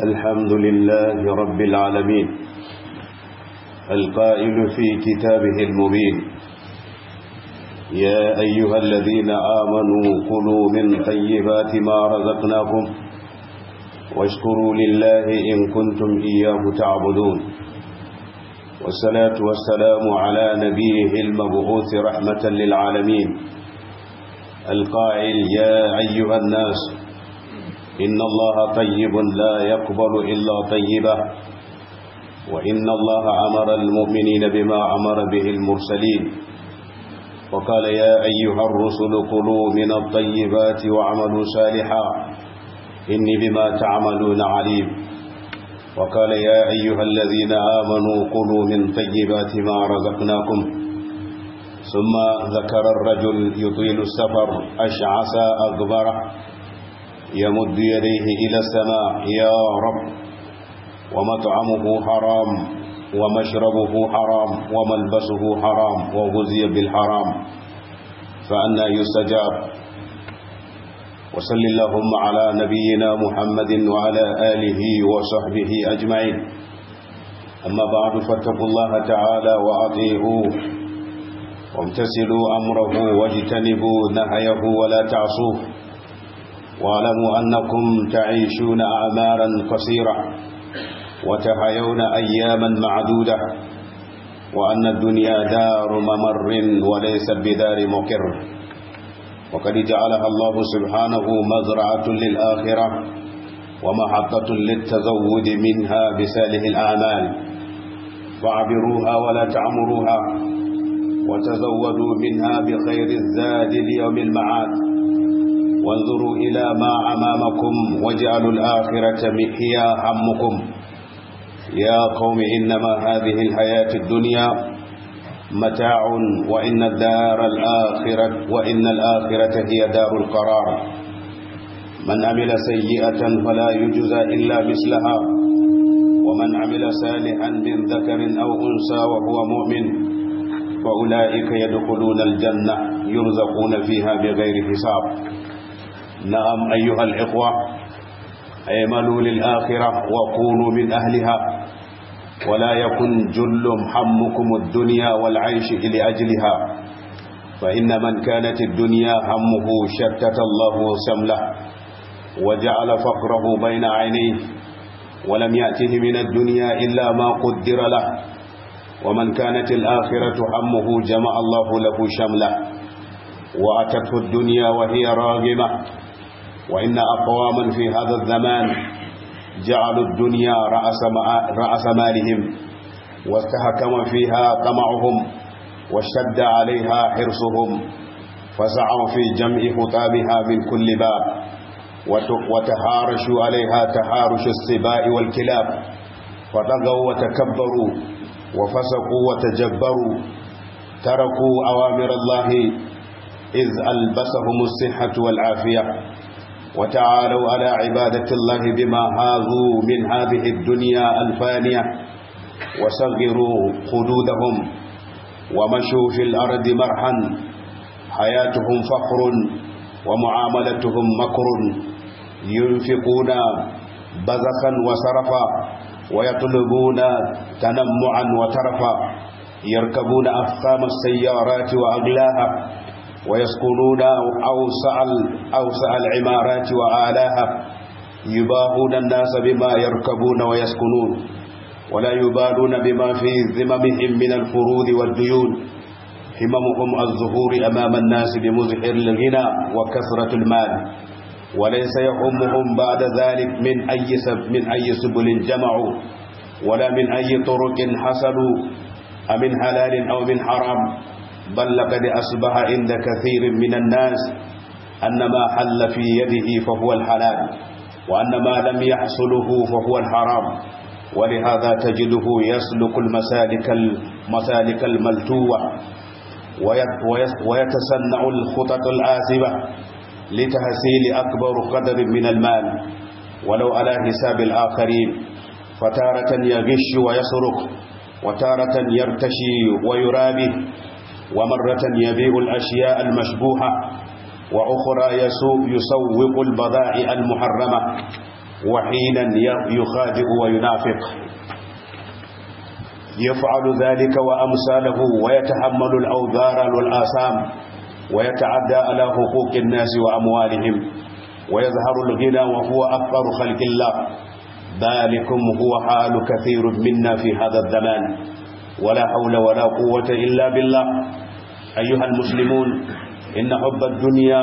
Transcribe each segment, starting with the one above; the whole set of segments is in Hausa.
الحمد لله رب العالمين القائل في كتابه المبين يا أيها الذين آمنوا كلوا من طيبات ما رزقناكم واشكروا لله إن كنتم إياه تعبدون والصلاة والسلام على نبيه المبعوث رحمة للعالمين القائل يا أيها الناس إن الله طيب لا يقبل إلا طيبا وإن الله أمر المؤمنين بما أمر به المرسلين وقال يا أيها الرسل كلوا من الطيبات واعملوا صالحا إني بما تعملون عليم وقال يا أيها الذين آمنوا كلوا من طيبات ما رزقناكم ثم ذكر الرجل يطيل السفر أشعث أغبر يمد يديه إلى السماء يا رب ومطعمه حرام ومشربه حرام وملبسه حرام وغزي بالحرام فأنا يستجاب وصل اللهم على نبينا محمد وعلى آله وصحبه أجمعين أما بعد فاتقوا الله تعالى وأطيعوه وامتثلوا أمره واجتنبوا نهيه ولا تعصوه واعلموا أنكم تعيشون أعمارا قصيرة وتحيون أياما معدودة وأن الدنيا دار ممر وليست بدار مقر وقد جعلها الله سبحانه مزرعة للآخرة ومحطة للتزود منها بساله الأعمال فاعبروها ولا تعمروها وتزودوا منها بخير الزاد ليوم المعاد وانظروا إلى ما أمامكم واجعلوا الآخرة هي همكم يا قوم إنما هذه الحياة الدنيا متاع وإن الدار الآخرة وإن الآخرة هي دار القرار من عمل سيئة فلا يجزى إلا مثلها ومن عمل صالحا من ذكر أو أنثى وهو مؤمن فأولئك يدخلون الجنة يرزقون فيها بغير حساب نعم أيها الإخوة اعملوا للآخرة وكونوا من أهلها ولا يكن جل همكم الدنيا والعيش لأجلها فإن من كانت الدنيا همه شتت الله سمله وجعل فقره بين عينيه ولم يأته من الدنيا إلا ما قدر له ومن كانت الآخرة همه جمع الله له شمله وأتته الدنيا وهي راغمة وإن أقواما في هذا الزمان جعلوا الدنيا رأس, رأس مالهم واستحكم فيها طمعهم واشتد عليها حرصهم فسعوا في جمع خطابها من كل باب وتهارشوا عليها تهارش السباء والكلاب فطغوا وتكبروا وفسقوا وتجبروا تركوا أوامر الله إذ ألبسهم الصحة والعافية وتعالوا على عبادة الله بما هاذوا من هذه الدنيا الفانية وصغروا خدودهم ومشوا في الأرض مرحا حياتهم فخر ومعاملتهم مكر ينفقون بذخا وسرفا ويطلبون تنمعا وترفا يركبون أفخام السيارات وأغلاها ويسكنون أوسع, أوسع العمارات وآلاها يباهون الناس بما يركبون ويسكنون ولا يبالون بما في ذممهم من الفروض والديون هممهم الظهور أمام الناس بمزهر الغنى وكثرة المال وليس يهمهم بعد ذلك من أي من أي سبل جمعوا ولا من أي طرق حصلوا أمن حلال أو من حرام بل لقد أصبح عند كثير من الناس أن ما حل في يده فهو الحلال وأن ما لم يحصله فهو الحرام ولهذا تجده يسلك المسالك المسالك الملتوة ويتسنع الخطط الآسبة لتحصيل أكبر قدر من المال ولو على حساب الآخرين فتارة يغش ويسرق وتارة يرتشي ويرابي ومرة يبيع الأشياء المشبوهة وأخرى يسوق يسوق البضائع المحرمة وحينا يخادع وينافق يفعل ذلك وأمثاله ويتحمل الأوذار والآثام ويتعدى على حقوق الناس وأموالهم ويظهر الغنى وهو أفقر خلق الله ذلكم هو حال كثير منا في هذا الزمان ولا حول ولا قوة إلا بالله أيها المسلمون إن حب الدنيا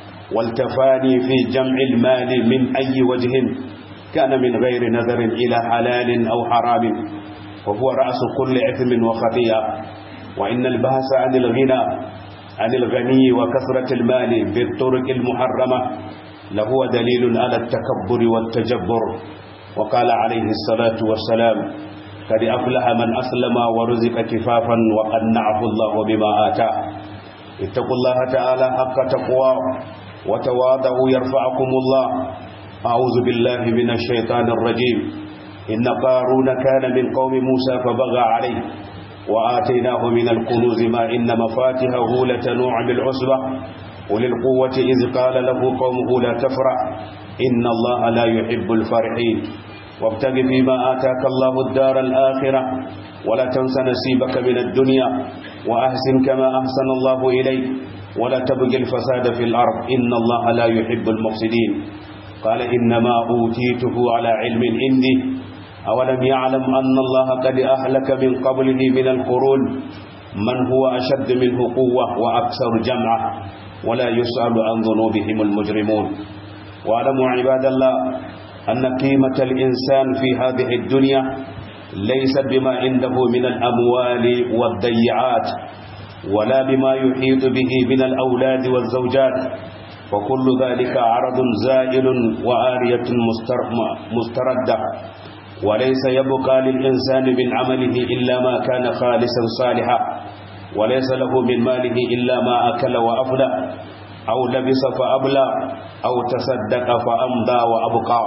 والتفاني في جمع المال من أي وجه كان من غير نظر إلى حلال أو حرام وهو رأس كل إثم وخطيئة وإن البحث عن الغنى عن الغني وكثرة المال بالطرق المحرمة لهو دليل على التكبر والتجبر وقال عليه الصلاة والسلام قد أفلح من أسلم ورزق كفافا وقنعه الله بما آتاه اتقوا الله تعالى حق تقواه وتواضعوا يرفعكم الله أعوذ بالله من الشيطان الرجيم إن قارون كان من قوم موسى فبغى عليه وآتيناه من الكنوز ما إن مفاتحه لتنوع بالعصبة وللقوة إذ قال له قومه لا تفرح إن الله لا يحب الفرحين وابتغ فيما آتاك الله الدار الآخرة ولا تنس نسيبك من الدنيا وأحسن كما أحسن الله إليك ولا تبغي الفساد في الأرض إن الله لا يحب المفسدين قال إنما أوتيته على علم عندي أولم يعلم أن الله قد أهلك من قبله من القرون من هو أشد منه قوة وأكثر جمعة ولا يسأل عن ذنوبهم المجرمون واعلموا عباد الله أن قيمة الإنسان في هذه الدنيا ليست بما عنده من الأموال والضيعات ولا بما يحيط به من الأولاد والزوجات وكل ذلك عرض زائل وآرية مستردة وليس يبقى للإنسان من عمله إلا ما كان خالصا صالحا وليس له من ماله إلا ما أكل وأفلى أو لبس فأبلى أو تصدق فأمضى وأبقى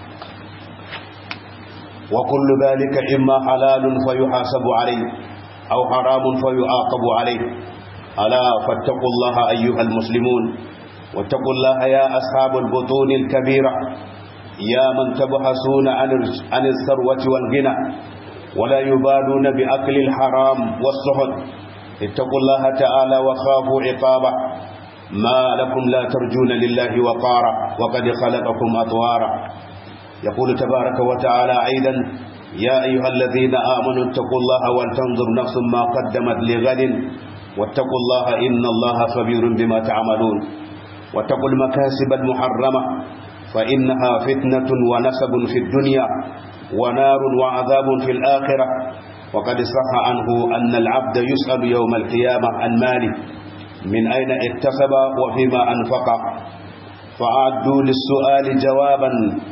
وكل ذلك إما حلال فيحاسب عليه أو حرام فيعاقب عليه ألا فاتقوا الله أيها المسلمون واتقوا الله يا أصحاب البطون الكبيرة يا من تبحثون عن الثروة والغنى ولا يبالون بأكل الحرام والسحت اتقوا الله تعالى وخافوا عقابه ما لكم لا ترجون لله وقارا وقد خلقكم أطوارا يقول تبارك وتعالى أيضا يا أيها الذين آمنوا اتقوا الله ولتنظر نفس ما قدمت لغد واتقوا الله إن الله خبير بما تعملون واتقوا المكاسب المحرمة فإنها فتنة ونسب في الدنيا ونار وعذاب في الآخرة وقد صح عنه أن العبد يسأل يوم القيامة عن ماله من أين اكتسب وفيما أنفق فأعدوا للسؤال جوابا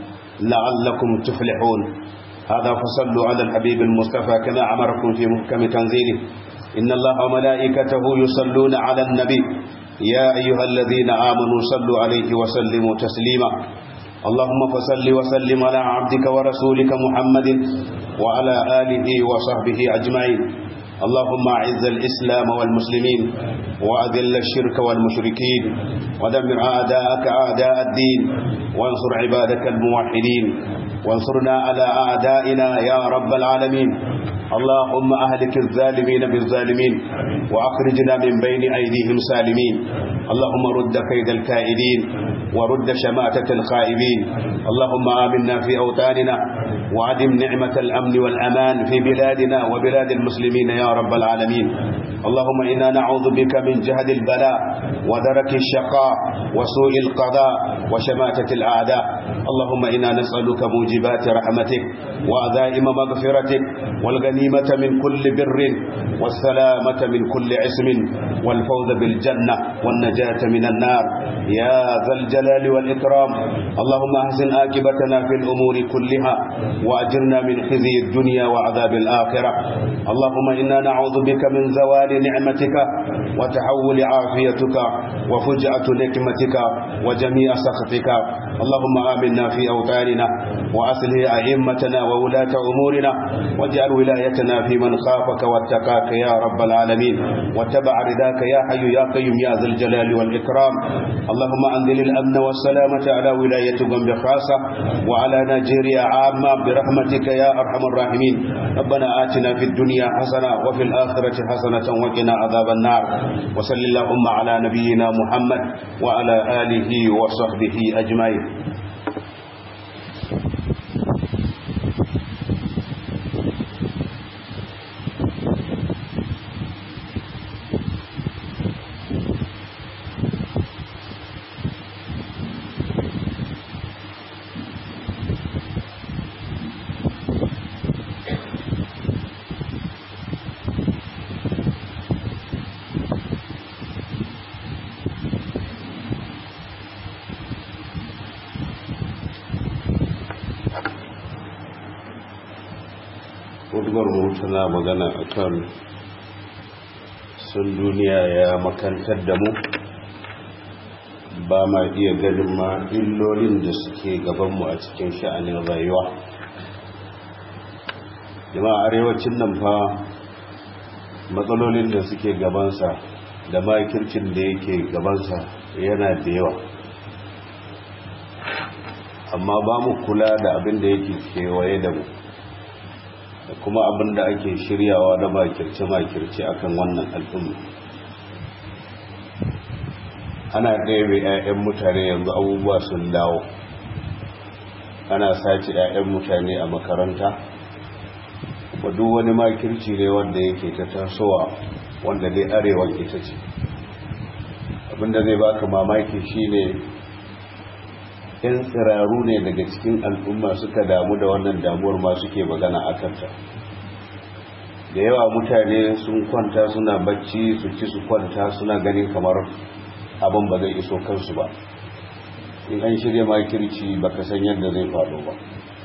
لعلكم تفلحون هذا فصلوا على الحبيب المصطفى كما أمركم في محكم تنزيله إن الله وملائكته يصلون على النبي يا أيها الذين آمنوا صلوا عليه وسلموا تسليما اللهم فصل وسلم على عبدك ورسولك محمد وعلى آله وصحبه أجمعين اللهم أعز الإسلام والمسلمين وأذل الشرك والمشركين ودمر أعداءك أعداء الدين وانصر عبادك الموحدين وانصرنا على أعدائنا يا رب العالمين اللهم أهلك الظالمين بالظالمين وأخرجنا من بين أيديهم سالمين اللهم رد كيد الكائدين ورد شماتة الخائبين اللهم آمنا في أوطاننا وعدم نعمة الأمن والأمان في بلادنا وبلاد المسلمين يا رب العالمين اللهم إنا نعوذ بك من جهد البلاء ودرك الشقاء وسوء القضاء وشماتة الأعداء اللهم إنا نسألك موجبات رحمتك وعزائم مغفرتك والغنيمة من كل بر والسلامة من كل عسم والفوز بالجنة والنجاة من النار يا ذا الجلال والإكرام اللهم أحسن آكبتنا في الأمور كلها وأجرنا من خزي الدنيا وعذاب الآخرة اللهم إنا نعوذ بك من زوال نعمتك وتحول عافيتك وفجأة نكمتك وجميع سخطك اللهم آمنا في أوطاننا وأصله أئمتنا وولاة أمورنا واجعل ولايتنا في من خافك واتقاك يا رب العالمين واتبع رضاك يا حي يا قيوم يا ذا الجلال والإكرام اللهم أنزل الأمن والسلامة على ولاية غombe خاصة وعلى نيجيريا عامة برحمتك يا أرحم الراحمين ربنا آتنا في الدنيا حسنة وفي الآخرة حسنة وقنا عذاب النار وصل اللهم على نبينا محمد وعلى آله وصحبه أجمعين hudubar mu tana magana akan sun duniya ya makantar da mu ba ma iya ganin ma illolin da suke gabanmu a cikin sha'anin rayuwa jama'a arewacin nan fa matsalolin da suke gabansa da makircin da yake gabansa yana da yawa amma ba mu kula da abin da yake kewaye da mu da kuma abin da ake shiryawa na makirce-makirce akan wannan al'umma ana ɗaya 'ya'yan mutane yanzu abubuwa sun dawo ana sace 'ya'yan mutane a makaranta ba duk wani makirci ne wanda yake ta tasowa wanda dai arewan ita ce abinda zai baka mamaki shine yan tsiraru ne daga cikin al'umma suka damu da wannan damuwar ma suke magana a kanta da yawa mutane sun kwanta suna bacci su ci su kwanta suna ganin kamar abin ba zai iso kansu ba in an shirya makirci baka san yadda zai faɗo ba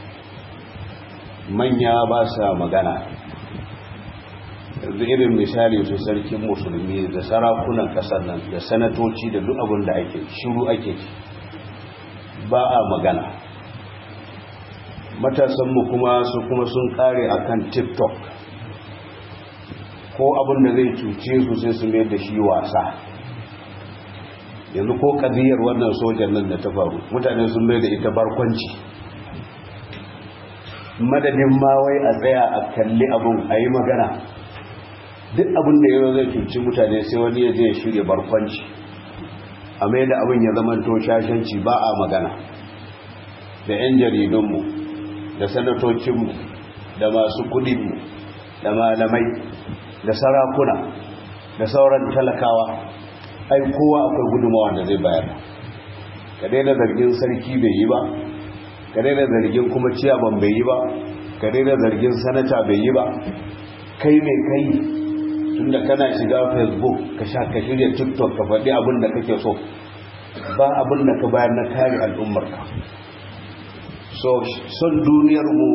manya ba sa magana yanzu irin misali su sarkin musulmi da sarakunan ƙasar nan da sanatoci da duk abin da ake shiru ake ci ba a magana matasanmu kuma su kuma sun kare akan tiktok ko abin da zai cuce su sai su mai da shi wasa yanzu ko kadiyar wannan sojan nan da ta faru mutane sun mai da ita barkwanci madadin ma wai a tsaya a kalli abin a yi magana duk abin da yau zai cuci mutane sai wani ya je shirya barkwanci a mai da abin ya zamanto shashanci ba a magana da 'yan jaridunmu da sanatocinmu da masu kudinmu da malamai da sarakuna da sauran talakawa ai kowa akwai gudunmawa da zai bayar ka daina zargin sarki bai yi ba ka daina zargin kuma ciyaman bai yi ba ka daina zargin sanata bai yi ba kai mai kai tunda kana shiga facebook ka sha ka shirya tiktok ka faɗi abin da kake so ba abin da ka bayar na kare al'ummarka so son duniyar mu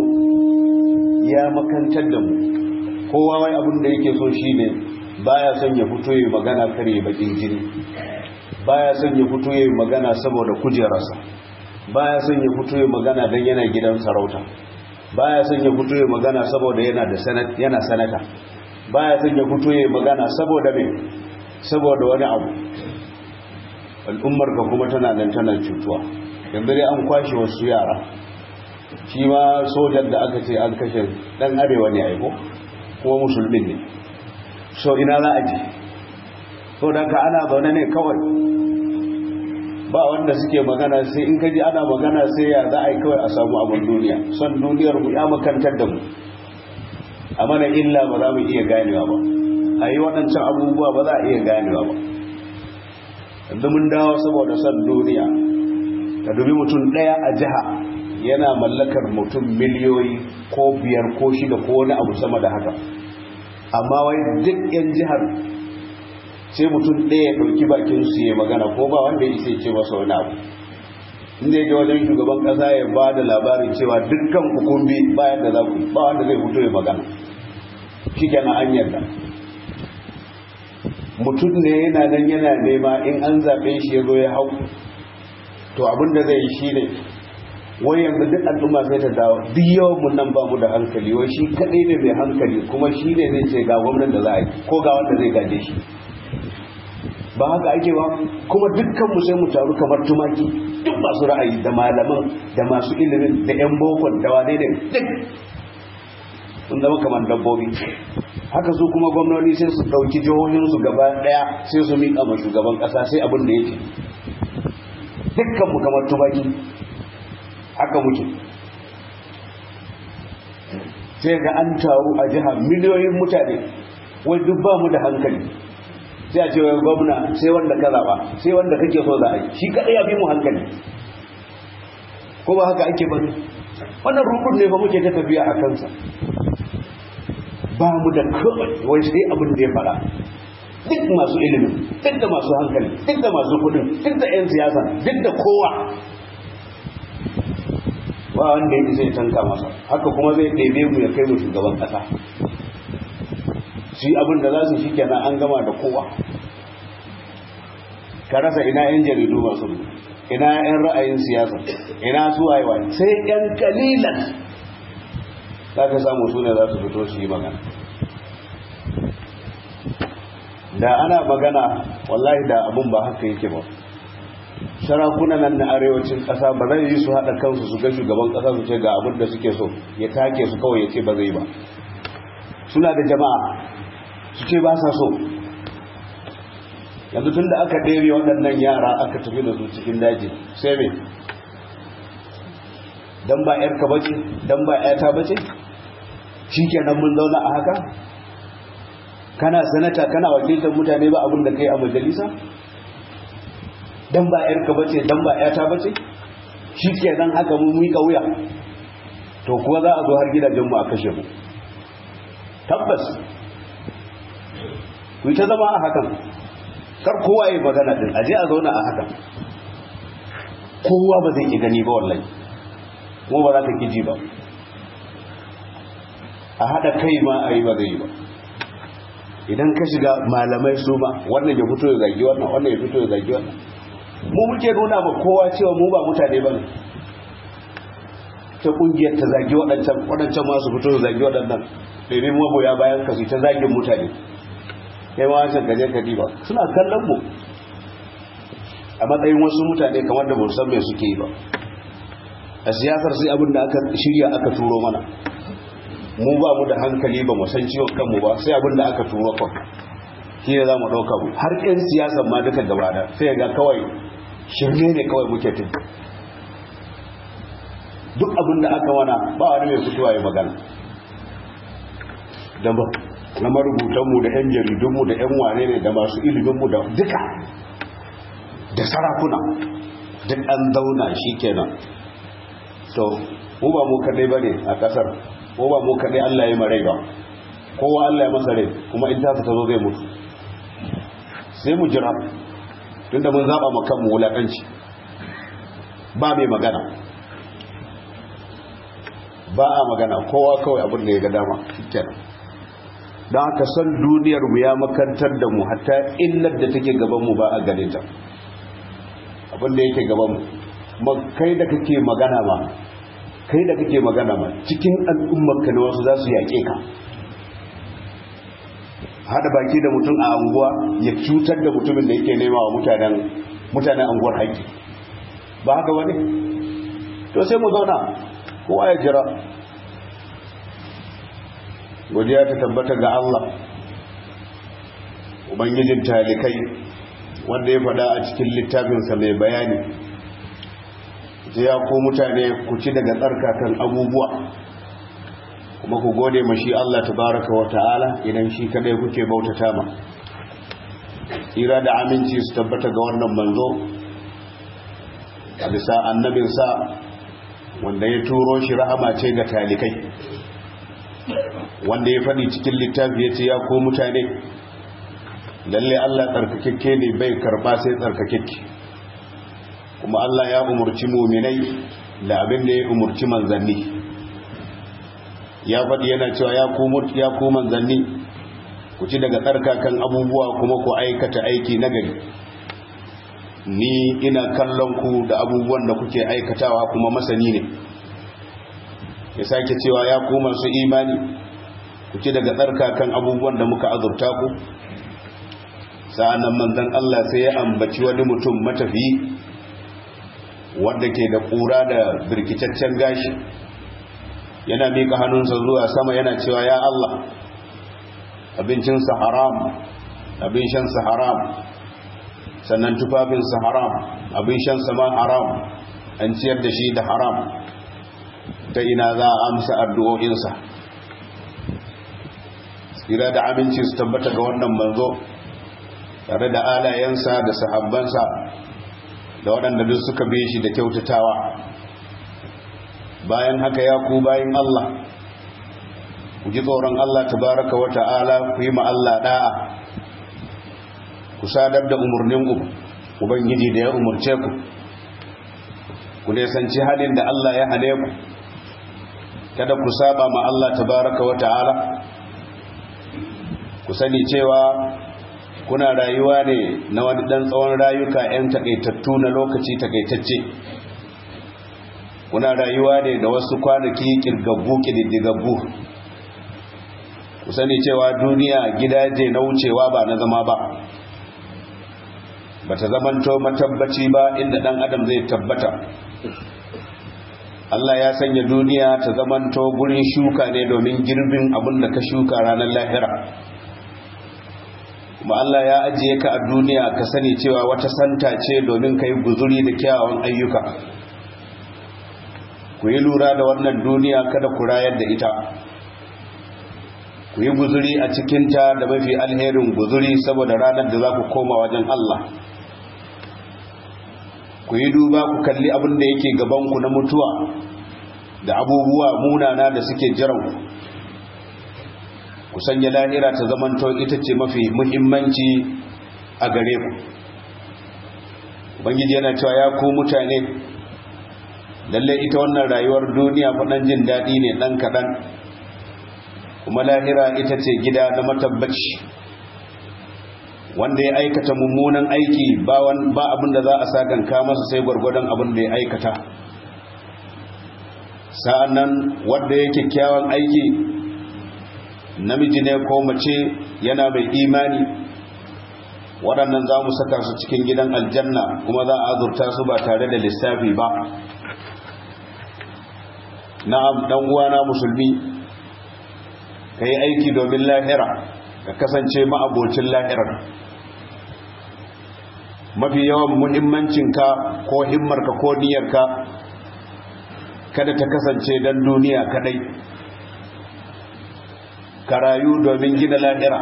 ya makantar da mu kowa wai abin da yake so shine baya son ya fito yi magana kare bakin jini baya son ya fito yi magana saboda kujerarsa baya son ya fito yi magana don yana gidan sarauta baya son ya fito yi magana saboda yana da yana sanata baya son ya fito yi magana saboda me saboda wani abu al'ummar ka kuma tana nan tana cutuwa yanzu dai an kwashe wasu yara shi ma sojan da aka ce an kashe dan arewa ne aiko kuma musulmin ne so ina za a ji so da ka ana zaune ne kawai ba wanda suke magana sai in kaji ana magana sai ya za a yi kawai a samu abin duniya son duniyar mu ya makantar da mu a mana illa ba za mu iya ganewa ba a yi waɗancan abubuwa ba za a iya ganewa ba yanzu mun dawo saboda son duniya ka dubi mutum ɗaya a jiha yana mallakar mutum miliyoyi ko biyar ko shida ko wani abu sama da haka amma wai duk 'yan jihar sai mutum ɗaya ya ɗauki bakin su ya magana ko ba wanda ya isa ce masa wani abu inda ya wajen shugaban ƙasa ya ba da labarin cewa dukkan hukumbi bayan da za ku ba wanda zai fito ya magana shi kenan an yarda mutum ne yana nan yana nema in an zaɓe shi ya zo ya hau to abin da zai yi shi ne wai yanzu duk al'umma sai ta dawo duk yawan mun nan ba mu da hankali wai shi kadai ne mai hankali kuma shi ne zai ce ga gwamnan da za a yi ko ga wanda zai gaje shi ba haka ake ba kuma dukkan mu sai mu taru kamar tumaki duk masu ra'ayi da malaman da masu ilimin da yan bokon da wane ne duk sun zama kamar dabbobi haka su kuma gwamnoni sai su ɗauki jihohinsu gaba ɗaya sai su miƙa ma shugaban ƙasa sai abin da yake dukkan mu kamar tumaki haka muke sai ga an taru a jiha miliyoyin mutane wai duk ba mu da hankali sai a ce wai gwamna sai wanda ka zaɓa sai wanda kake so za a yi shi kaɗai ya fi mu hankali ko ba haka ake bane wannan rukun ne ba muke ta tafiya a kansa ba mu da kawai wai sai abin da ya faɗa duk masu ilimin duk da masu hankali duk da masu kudin duk da 'yan siyasa duk da kowa ba wanda ya zai tanka masa haka kuma zai ɗebe mu ya kai mu shugaban ƙasa shi abin da za su shi kenan an gama da kowa ka rasa ina 'yan jaridu masu ina 'yan ra'ayin siyasa ina su wayewa sai 'yan kalilan za ka samu su ne za su fito su yi magana da ana magana wallahi da abin ba haka yake ba sarakunan nan na arewacin ƙasa ba zai yi su haɗa kansu su ga shugaban ƙasa su ce ga abin da suke so ya take su kawai ya ce ba zai ba suna da jama'a su ce ba sa so yanzu tun da aka ɗebe waɗannan yara aka tafi da su cikin daji sai me don ba ‘yarka bace don ba ‘yata bace shi kenan mun zauna a haka kana sanata kana wakiltar mutane ba abin da kai a majalisa dan ba yarka bace dan ba yata bace shikenan haka mun mika wuya to kuwa za a zo har gidajen mu a kashe mu tabbas ku ta zama a hakan kar kowa ya magana din aje a zauna a hakan kowa ba zai ki gani ba wallahi kuma ba za ka kiji ba a hada kai ma a yi ba zai yi ba idan ka shiga malamai su ma wannan ya fito ya zagi wannan wannan ya fito ya zagi wannan mu muke nuna ba kowa cewa mu ba mutane ba ne ta kungiyar ta zagi waɗancan waɗancan masu fito su zagi waɗannan domin maboya bayan ka su ta zagin mutane kai ma wancan gaje ka ba suna kallon mu a matsayin wasu mutane kamar da ban san me suke yi ba a siyasar sai abin da aka shirya aka turo mana mu ba mu da hankali ba mu san ciwon kanmu ba sai abin da aka turo kan shi ne za mu ɗauka mu har 'yan siyasan ma duka gaba da sai ga kawai shirme ne kawai muke tun duk abin da aka wana ba wani mai fitowa ya magana da ba na marubutanmu da 'yan jaridunmu da 'yan wane ne da masu iliminmu da duka da sarakuna duk an zauna shi kenan to mu ba mu kadai ba ne a kasar ko ba mu kadai Allah ya marai ba kowa Allah ya masa rai kuma in ta ta zo zai mutu sai mu jira tunda mun zaba mu kanmu wulakanci ba mai magana ba a magana kowa kawai abin da ya ga dama shikenan don haka san duniyar mu ya makantar da mu hatta illar da take gaban mu ba a gane ta abin da yake gaban mu kai da kake magana ma kai da kake magana ma cikin al'ummarka ne wasu za su yaƙe ka hada baki da mutum a anguwa ya cutar da mutumin da yake nema wa mutanen mutanen anguwar haƙƙi ba haka wani to sai mu zauna kowa ya jira godiya ta tabbata ga Allah ubangijin talikai wanda ya faɗa a cikin littafinsa mai bayani ya ko mutane ku ci daga tsarkakan abubuwa kuma ku gode ma shi Allah tabaraka wa ta'ala idan shi kadai kuke bautata ma tsira da aminci su tabbata ga wannan manzo a bisa annabinsa wanda ya turo shi rahama ce ga talikai wanda ya faɗi cikin littafi ya ce ya ko mutane lalle Allah tsarkakekke ne bai karba sai tsarkakekke kuma Allah ya umurci muminai da abin da ya umurci manzanni ya faɗi yana cewa ya ku ya ku manzanni ku ci daga tsarkakan abubuwa kuma ku aikata aiki nagari ni ina kallon ku da abubuwan da kuke aikatawa kuma masani ne ya sake cewa ya ku masu imani ku ci daga tsarkakan abubuwan da muka azurta ku sa'annan manzon Allah sai ya ambaci wani mutum matafi wanda ke da ƙura da birkitaccen gashi yana miƙa hannunsa zuwa sama yana cewa ya Allah abincinsa haram abin shansa haram sannan tufafinsa haram abin shansa ma haram an ciyar da shi da haram ta ina za a amsa addu'o'insa tsira da aminci su tabbata ga wannan manzo tare da alayensa da sahabbansa da waɗanda duk suka bi shi da kyautatawa bayan haka ya ku bayan Allah ku ji tsoron Allah tabaraka wa ta'ala ku yi ma Allah da'a ku sadar da umarnin ubangiji da ya umarce ku ku nesanci halin da Allah ya hane ku kada ku saba ma Allah tabaraka wa ta'ala ku sani cewa kuna rayuwa ne na wani dan tsawon rayuka 'yan takaitattu na lokaci takaitacce kuna rayuwa ne da wasu kwanaki kirgaggu kididdigaggu ku sani cewa duniya gidaje na wucewa ba na zama ba ba ta zamanto matabbaci ba inda dan adam zai tabbata Allah ya sanya duniya ta zamanto gurin shuka ne domin girbin abin da ka shuka ranar lahira kuma Allah ya ajiye ka a duniya ka sani cewa wata santa ce domin ka yi guzuri da kyawawan ayyuka ku yi lura da wannan duniya kada ku rayar da ita ku yi guzuri a cikinta da mafi alherin guzuri saboda ranar da za ku koma wajen Allah ku yi duba ku kalli abin da yake gabanku na mutuwa da abubuwa munana da suke jiranku ku sanya lahira ta zamanto ita ce mafi muhimmanci a gare ku ubangiji yana cewa ya ku mutane lalle ita wannan rayuwar duniya faɗan jin daɗi ne ɗan kaɗan kuma lahira ita ce gida na matabbaci wanda ya aikata mummunan aiki ba abin da za a sakanka masa sai gwargwadon abin da ya aikata sa'an nan wanda ya kyakkyawan aiki namiji ne ko mace yana mai imani waɗannan za mu saka su cikin gidan aljanna kuma za a azurta su ba tare da lissafi ba na'am ɗan uwana musulmi ka yi aiki domin lahira ka kasance ma'abocin lahirar mafi yawan muhimmancinka ko himmarka ko niyyarka kada ta kasance don duniya kadai ka rayu domin gina lahira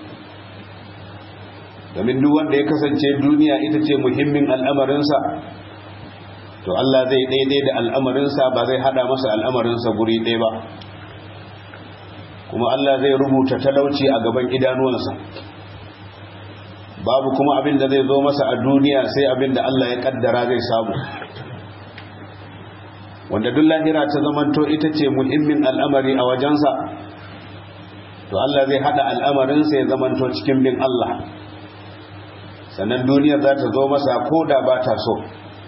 domin duk wanda ya kasance duniya ita ce muhimmin al'amarinsa to Allah zai daidai da al'amarinsa ba zai hada masa al'amarinsa guri ɗaya ba kuma Allah zai rubuta talauci a gaban idanuwansa babu kuma abin da zai zo masa a duniya sai abin da Allah ya kaddara zai samu wanda duk lahira ta zamanto ita ce muhimmin al'amari a wajensa to Allah zai hada al'amarinsa ya zamanto cikin bin Allah sannan duniyar za ta zo masa ko da ba ta so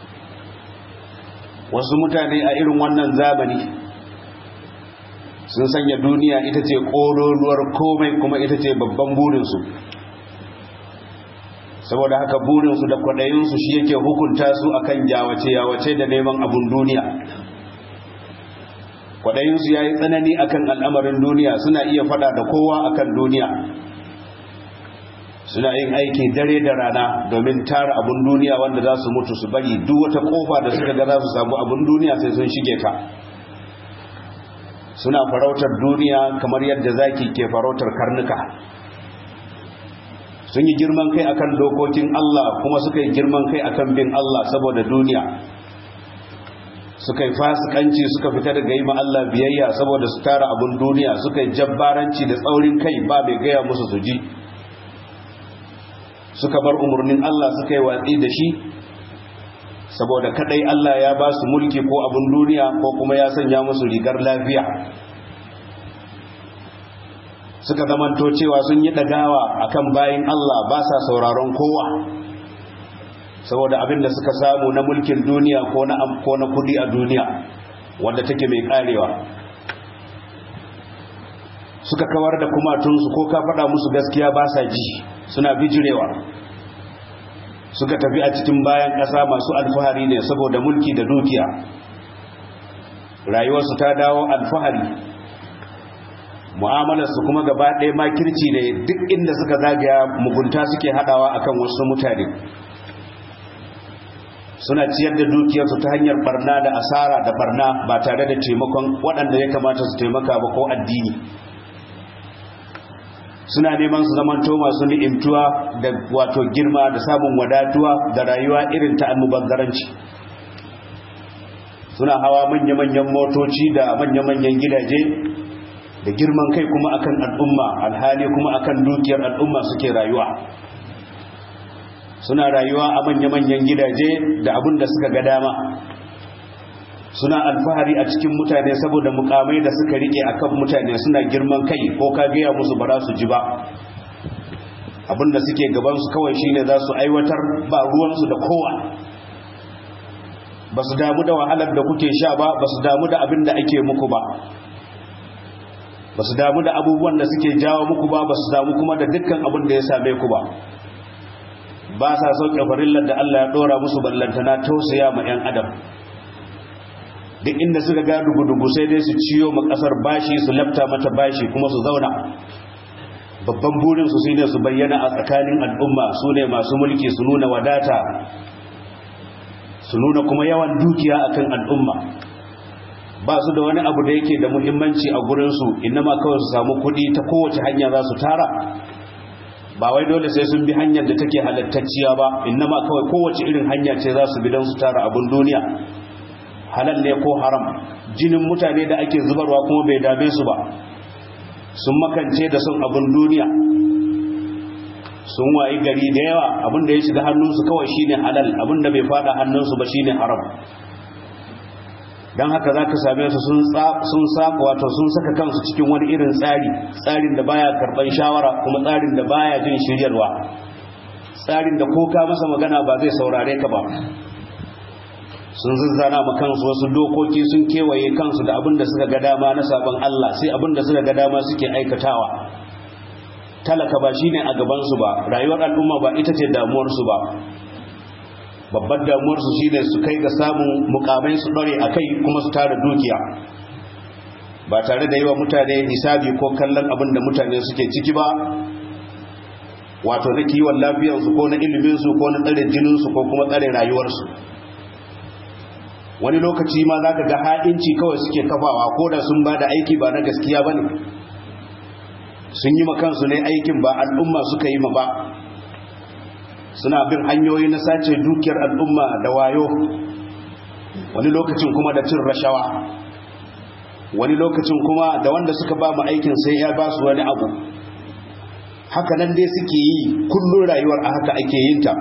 wasu mutane a irin wannan zamani sun sanya duniya ita ce ƙololuwar komai kuma ita ce babban burinsu saboda haka burinsu da kwaɗayinsu shi yake hukunta su akan yawace-yawace da neman abun duniya kwaɗayinsu ya yi tsanani akan al'amarin duniya suna iya faɗa da kowa akan duniya suna yin aiki dare da rana domin tara abun duniya wanda za su mutu su bari duk wata kofa da suka ga za su samu abun duniya sai sun shige ta suna farautar duniya kamar yadda zaki ke farautar karnuka sun yi girman kai akan dokokin Allah kuma suka yi girman kai akan bin Allah saboda duniya suka yi fasikanci suka fita daga yi Allah biyayya saboda su tara abun duniya suka yi jabbaranci da tsaurin kai ba bai gaya musu su ji suka bar umarnin Allah suka yi watsi da shi saboda kadai Allah ya ba su mulki ko abun duniya ko kuma ya sanya musu rigar lafiya suka zamanto cewa sun yi dagawa akan bayin Allah ba sa sauraron kowa saboda abin da suka samu na mulkin duniya ko na ko na kudi a duniya wanda take mai karewa suka kawar da kumatunsu ko ka faɗa musu gaskiya ba sa ji suna bijirewa suka tafi a cikin bayan ƙasa masu alfahari ne saboda mulki da dukiya rayuwarsu ta dawo alfahari mu'amalarsu kuma gaba ɗaya makirci ne duk inda suka zagaya mugunta suke haɗawa akan wasu mutane suna ciyar da dukiyarsu ta hanyar barna da asara da barna ba tare da taimakon waɗanda ya kamata su taimaka ba ko addini suna neman su zamanto masu ni'imtuwa da wato girma da samun wadatuwa da rayuwa irin ta almubazzaranci suna hawa manya-manyan motoci da manya-manyan gidaje da girman kai kuma akan al'umma alhali kuma akan dukiyar al'umma suke rayuwa suna rayuwa a manya-manyan gidaje da abin da suka ga dama suna alfahari a cikin mutane saboda mukamai da suka rike akan mutane suna girman kai ko ka gaya musu ba za su ji ba abinda suke gabansu kawai shine za su aiwatar ba ruwansu da kowa ba su damu da wahalar da kuke sha ba ba su damu da abin da ake muku ba ba su damu da abubuwan da suke jawo muku ba ba su damu kuma da dukkan abin da ya same ku ba ba sa sauke farillar da Allah ya dora musu ballantana tausaya ma 'yan adam duk inda suka ga dugu-dugu sai dai su ciyo ma kasar bashi su lafta mata bashi kuma su zauna babban burin su shine su bayyana a tsakanin al'umma su ne masu mulki su nuna wadata su nuna kuma yawan dukiya akan al'umma ba su da wani abu da yake da muhimmanci a gurinsu inama kawai su samu kuɗi ta kowace hanya za su tara ba wai dole sai sun bi hanyar da take halattacciya ba inama kawai kowace irin hanya ce za su bi don su tara abin duniya halal ne ko haram jinin mutane da ake zubarwa kuma bai dame su ba sun makance da son abin duniya sun wayi gari da yawa abinda ya shiga hannunsu kawai shine halal abinda bai fada hannunsu ba shine haram don haka za ka same su sun saka wato sun saka kansu cikin wani irin tsari tsarin da baya karban shawara kuma tsarin da baya jin shiryarwa tsarin da ko ka masa magana ba zai saurare ka ba sun zazzana ma kansu wasu dokoki sun kewaye kansu da abin da suka ga dama na sabon Allah sai abin da suka ga dama suke aikatawa talaka ba shine a gabansu ba rayuwar al'umma ba ita ce damuwarsu ba babbar damuwarsu shine su kai ga samun mukamai su dore a kai kuma su tara dukiya ba tare da yi wa mutane hisabi ko kallon abin da mutane suke ciki ba wato na kiwon lafiyarsu ko na iliminsu ko na tsare jininsu ko kuma tsare rayuwarsu wani lokaci ma za ka ga ha'inci kawai suke kafawa ko da sun ba da aiki ba na gaskiya ba ne sun yi makansu ne aikin ba al'umma suka yi ma ba suna bin hanyoyi na sace dukiyar al'umma da wayo wani lokacin kuma da cin rashawa wani lokacin kuma da wanda suka ba mu aikin sai ya ba su wani abu haka nan dai suke yi kullum rayuwar a haka ake yin ta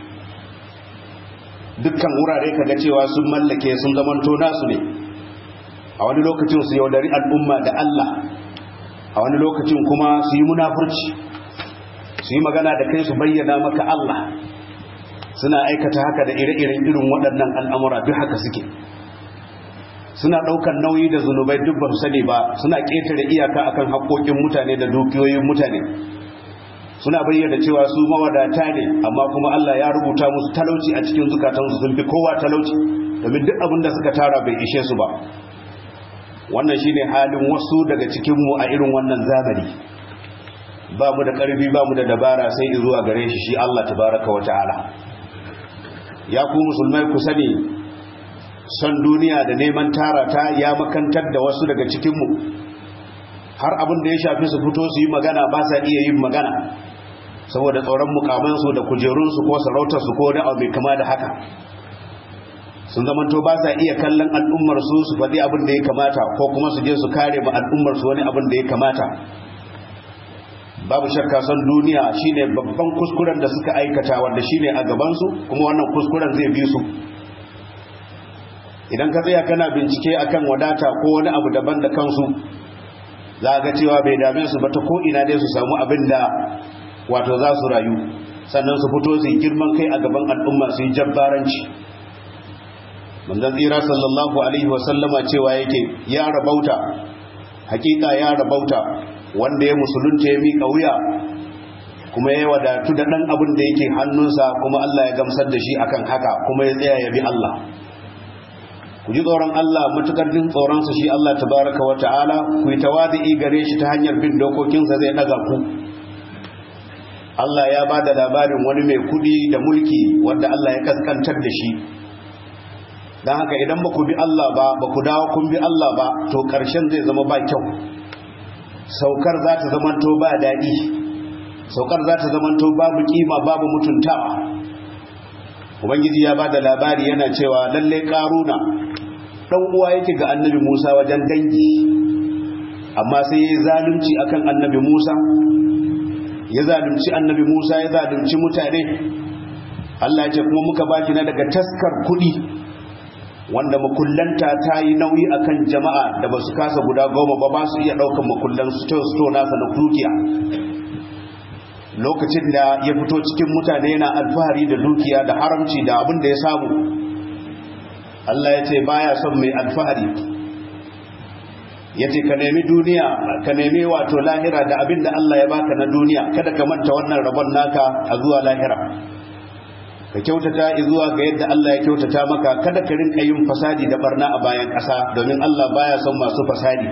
dukkan wurare kaga cewa sun mallake sun zamanto nasu ne a wani lokacin su yaudari al'umma da Allah a wani lokacin kuma su yi munafurci su yi magana da kai su bayyana maka Allah suna aikata haka da ire-iren irin waɗannan al'amura duk haka suke suna ɗaukar nauyi da zunubai duk ba su sani ba suna ƙetare iyaka akan haƙoƙin mutane da dukiyoyin mutane suna bayyana cewa su mawadata ne amma kuma Allah ya rubuta musu talauci a cikin zukatansu sun fi kowa talauci domin duk abin da suka tara bai ishe su ba wannan shine halin wasu daga cikinmu a irin wannan zamani ba mu da ƙarfi ba mu da dabara sai zuwa gare shi shi Allah tabaraka wa ta'ala ya ku musulmai ku sani son duniya da neman tara ta ya makantar da wasu daga cikinmu har abin da ya shafi su fito su yi magana ba sa iya yin magana saboda tsoron mukamansu da kujerunsu ko sarautarsu ko da abu mai kama da haka sun zamanto ba sa iya kallon al'ummar su su faɗi abin da ya kamata ko kuma su je su kare ma al'ummar su wani abin da ya kamata babu shakka son duniya shine babban kuskuren da suka aikata wanda shine a gabansu kuma wannan kuskuren zai bi su idan ka tsaya kana bincike akan wadata ko wani abu daban da kansu za ga cewa bai dame su ba ta ko ina dai su samu abin da wato za su rayu sannan su fito su yi girman kai a gaban al'umma su yi jabbaranci manzon tsira sallallahu alaihi wasallama cewa yake ya rabauta hakika ya rabauta wanda ya musulunta ya miƙa wuya kuma ya wadatu da ɗan abin da yake hannunsa kuma Allah ya gamsar da shi akan haka kuma ya tsaya ya bi Allah ku ji tsoron Allah matukar jin tsoronsa shi Allah tabaraka wa ta'ala ku yi tawadi'i gare shi ta hanyar bin dokokinsa zai ɗaga ku Allah ya ba da labarin wani mai kudi da mulki wanda Allah ya kaskantar da shi don haka idan ba ku bi Allah ba ba ku dawo kun bi Allah ba to ƙarshen zai zama ba kyau saukar za ta zamanto ba daɗi saukar za ta zamanto babu kima babu mutuntawa ubangiji ya ba da labari yana cewa lallai ƙaruna ɗan uwa yake ga annabi musa wajen dangi amma sai ya yi zalunci akan annabi musa ya zalunci annabi musa ya zalunci mutane allah ya ce kuma muka baki na daga taskar kuɗi wanda makullanta ta yi nauyi akan jama'a da ba su kasa guda goma ba ba su iya ɗaukan makullan sto nasa na dukiya lokacin da ya fito cikin mutane yana alfahari da dukiya da haramci da abin da ya samu Allah ya ce baya son mai alfahari ya ce ka nemi duniya ka nemi wato lahira da abin da Allah ya baka na duniya kada ka manta wannan rabon naka a zuwa lahira ka kyautata zuwa ga yadda Allah ya kyautata maka kada ka rinka yin fasadi da barna a bayan ƙasa domin Allah baya son masu fasadi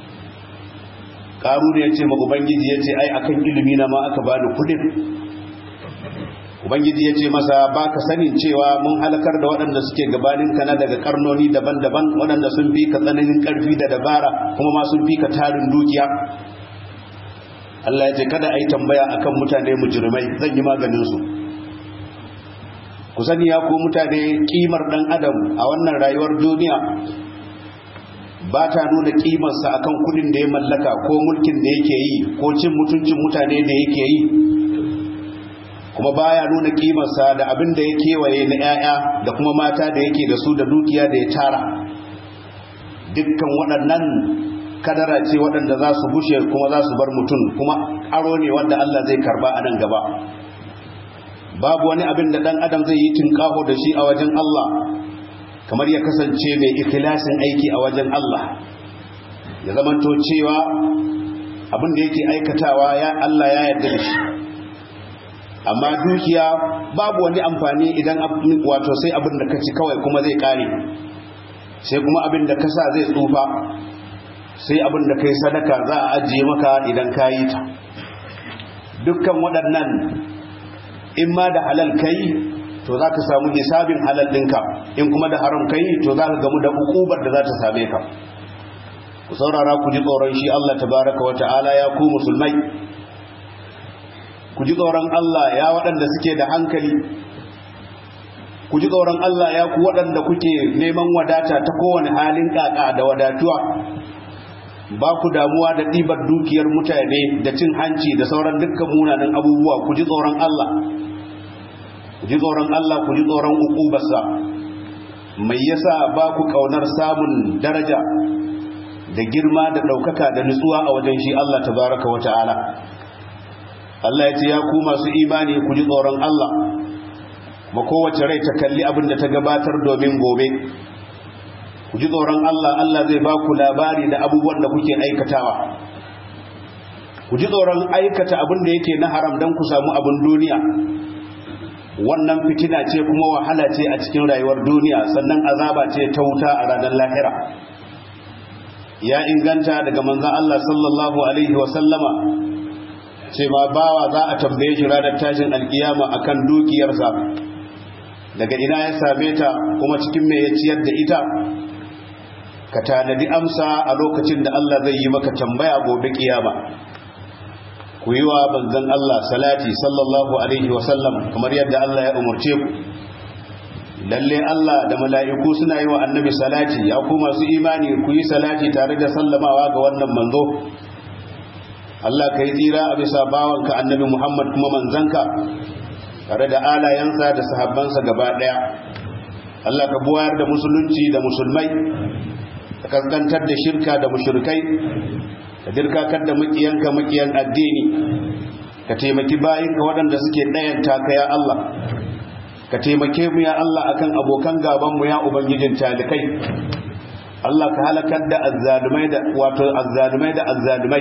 ƙaru ya ce ma ubangiji ya ce ai akan ilimi na ma aka bani kudin ubangiji ya ce masa ba ka sanin cewa mun halakar da waɗanda suke gabanin ka na daga karnoni daban-daban waɗanda sun fi ka tsananin ƙarfi da dabara kuma ma sun fi ka tarin dukiya Allah ya ce kada a yi tambaya akan mutane mujrimai zan yi maganin su ku sani ya ku mutane kimar dan adam a wannan rayuwar duniya ba ta nuna kimarsa akan kudin da ya mallaka ko mulkin da yake yi ko cin mutuncin mutane da yake yi kuma baya nuna kimarsa da abin da ya kewaye na 'ya'ya da kuma mata da yake da su da dukiya da ya tara dukkan waɗannan kadara ce waɗanda za su bushe kuma za su bar mutum kuma aro ne wanda Allah zai karba a nan gaba babu wani abin da ɗan adam zai yi tinkaho da shi a wajen Allah kamar ya kasance mai ikhlasin aiki a wajen Allah ya zamanto cewa abin da yake aikatawa ya Allah ya yarda da shi amma dukiya babu wani amfani idan wato sai abin da ka ci kawai kuma zai kare sai kuma abin da ka sa zai tsufa sai abin da kai sadaka za a ajiye maka idan ka yi ta dukkan waɗannan in ma da halal kai to za ka samu hisabin halal ɗinka in kuma da haram kai to za ka gamu da hukubar da za ta same ka ku saurara ku ji tsoron shi Allah tabaraka wa ta'ala ya ku musulmai ku ji tsoron Allah ya waɗanda suke da hankali ku ji tsoron Allah ya ku waɗanda kuke neman wadata ta kowane halin ƙaƙa da wadatuwa ba ku damuwa da ɗibar dukiyar mutane da cin hanci da sauran dukkan munanan abubuwa ku ji tsoron Allah ku ji tsoron Allah ku ji tsoron ukubarsa mai yasa ba ku kaunar samun daraja da girma da ɗaukaka da nutsuwa a wajen shi Allah tabaraka wa ta'ala Allah ya ce ya ku masu imani ku ji tsoron Allah ma kowace rai ta kalli abin da ta gabatar domin gobe ku ji tsoron Allah Allah zai ba ku labari da abubuwan da kuke aikatawa ku ji tsoron aikata abin da yake na haram don ku samu abin duniya wannan fitina ce kuma wahala ce a cikin rayuwar duniya sannan azaba ce ta wuta a ranar lahira ya inganta daga manzan Allah sallallahu alaihi wa sallama ce ma bawa za a tambaye shi ranar tashin alkiyama akan dukiyarsa daga ina ya same ta kuma cikin me ya ciyar da ita ka tanadi amsa a lokacin da Allah zai yi maka tambaya gobe kiyama ku yi wa banzan Allah salati sallallahu alaihi wasallam kamar yadda Allah ya umarce ku lalle Allah da mala'iku suna yi wa annabi salati ya ku masu imani ku yi salati tare da sallamawa ga wannan manzo Allah ka yi tsira a bisa bawanka annabi Muhammad kuma manzanka tare da alayensa da sahabbansa gaba ɗaya Allah ka buwayar da musulunci da musulmai ka kaskantar da shirka da mushrikai ka dirkakar da makiyanka makiyan addini ka taimaki bayinka waɗanda suke ɗayanta ka ya Allah ka taimake mu ya Allah akan abokan gaban mu ya ubangijin talikai Allah ka halakar da azzalumai da wato azzalumai da azzalumai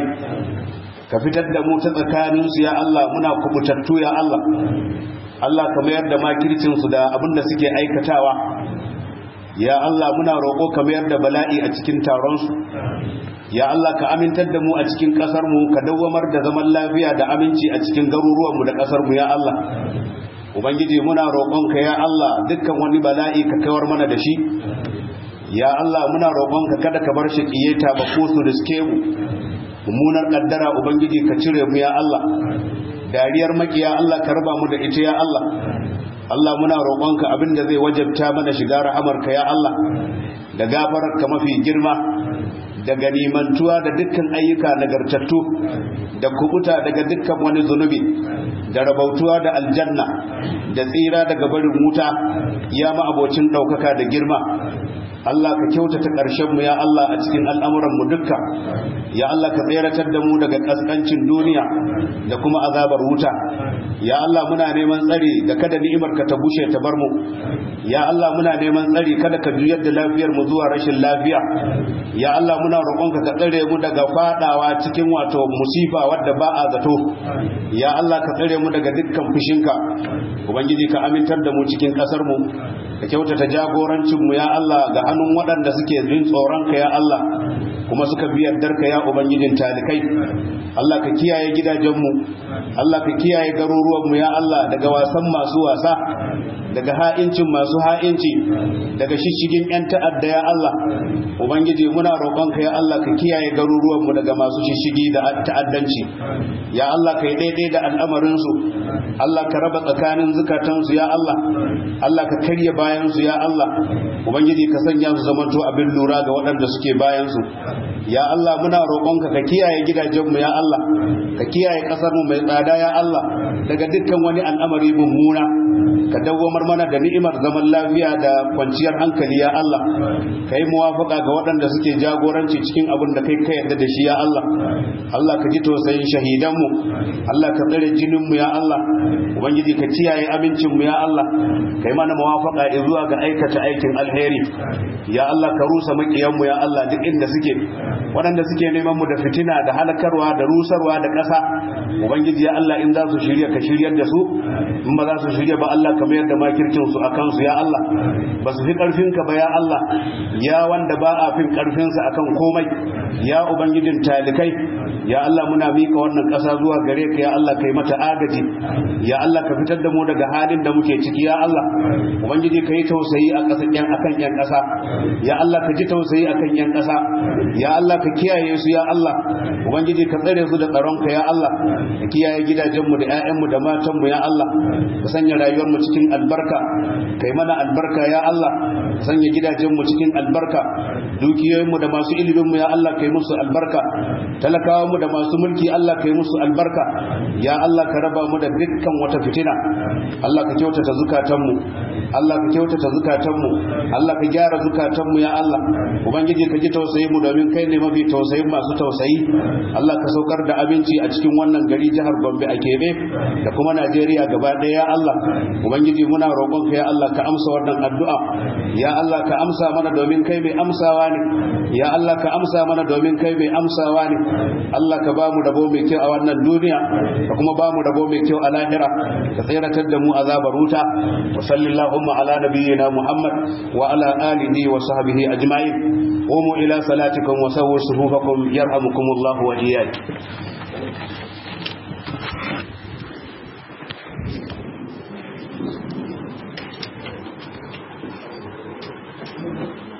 ka fitar da mu ta tsakanin su ya Allah muna kubutattu ya Allah Allah ka mayar da makircin su da abin da suke aikatawa ya Allah muna roƙo ka mayar da bala'i a cikin taron su ya Allah ka amintar da mu a cikin ƙasar mu ka dawwamar da zaman lafiya da aminci a cikin garuruwan mu da ƙasar mu ya Allah ubangiji muna roƙonka ya Allah dukkan wani bala'i ka kawar mana da shi ya Allah muna roƙonka kada ka bar shi kiyeta ba ko su riske mu mummunar kaddara ubangiji ka cire mu ya Allah dariyar makiya Allah ka raba mu da ita ya Allah Allah muna roƙonka abinda zai wajabta mana shiga rahamarka ya Allah da gafararka mafi girma da ganimantuwa da dukkan ayyuka nagartattu da kubuta daga dukkan wani zunubi da rabautuwa da aljanna da tsira daga barin wuta ya ma abocin ɗaukaka da girma Allah ka kyautata ƙarshenmu ya Allah a cikin al'amuranmu dukka ya Allah ka tseratar da mu daga ƙasƙancin duniya da kuma azabar wuta ya Allah muna neman tsari da kada ni'imarka ta bushe ta bar mu ya Allah muna neman tsari kada ka juyar da lafiyar mu zuwa rashin lafiya ya Allah muna roƙonka ka tsare mu daga fadawa cikin wato musifa wadda ba a zato ya Allah ka tsare mu daga dukkan fushinka ubangiji ka amintar da mu cikin ƙasar mu ka kyautata jagorancin mu ya Allah ga hannun waɗanda suke jin tsoronka ya Allah kuma suka bi yardarka ya ubangijin talikai Allah ka kiyaye gidajenmu Allah ka kiyaye garuruwanmu ya Allah daga wasan masu wasa daga ha'incin masu ha'inci daga shishigin 'yan ta'adda ya Allah ubangiji muna roƙonka ya Allah ka kiyaye garuruwanmu daga masu shishigi da ta'addanci ya Allah ka yi daidai da al'amarinsu Allah ka raba tsakanin zukatansu ya Allah Allah ka karya bayansu ya Allah ubangiji ka sanya su zamanto abin lura ga waɗanda suke bayansu ya Allah muna roƙonka ka kiyaye gidajenmu ya Allah ka kiyaye ƙasarmu mai tsada ya Allah daga dukkan wani al'amari mummuna ka dawwamar mana da ni'imar zaman lafiya da kwanciyar hankali ya Allah ka yi muwafaka ga waɗanda suke jagoranci cikin abin da kai ka yarda da shi ya Allah Allah ka ji tausayin shahidanmu Allah ka tsare jininmu ya Allah ubangiji ka kiyaye amincinmu ya Allah ka yi mana muwafaka zuwa ga aikata aikin alheri ya Allah ka rusa makiyanmu ya Allah duk inda suke waɗanda suke neman mu da fitina da halakarwa da rusarwa da ƙasa ubangiji ya Allah in za su shirya ka shiryar da su in ba za su shirya ba Allah ka mayar da makircin su akan su ya Allah ba su fi karfin ka ba ya Allah ya wanda ba a fin karfin sa akan komai ya ubangijin talikai ya Allah muna mika wannan ƙasa zuwa gare ka ya Allah kai mata agaji ya Allah ka fitar da mu daga halin da muke ciki ya Allah ubangiji ka yi tausayi a ƙasar yan akan yan ƙasa ya Allah ka ji tausayi akan yan ƙasa ya Allah ka kiyaye su ya Allah ubangiji ka tsare su da tsaronka ya Allah ka kiyaye gidajenmu da 'ya'yanmu da matanmu ya Allah ka sanya rayuwarmu cikin albarka kai mana albarka ya Allah ka sanya gidajenmu cikin albarka dukiyoyinmu da masu iliminmu ya Allah kai musu albarka talakawanmu da masu mulki Allah kai musu albarka ya Allah ka raba mu da dukkan wata fitina Allah ka kyautata zukatanmu Allah ka kyautata zukatanmu Allah ka gyara zukatanmu ya Allah ubangiji ka ji tausayi mu domin kai ne mafi tausayin masu tausayi Allah ka saukar da abinci a cikin wannan gari jihar Gombe a Kebe da kuma Najeriya gaba ɗaya ya Allah ubangiji muna roƙon ka ya Allah ka amsa wannan addu'a ya Allah ka amsa mana domin kai mai amsawa ne ya Allah ka amsa mana domin kai mai amsawa ne Allah ka ba mu rabo mai kyau a wannan duniya ka kuma ba mu rabo mai kyau a lahira ka tsiratar da mu azabar wuta wa sallallahu ala nabiyyina Muhammad wa ala alihi wa sahbihi ajma'in قوموا إلى صلاتكم وسووا صفوفكم يرحمكم الله وإياكم Thank you.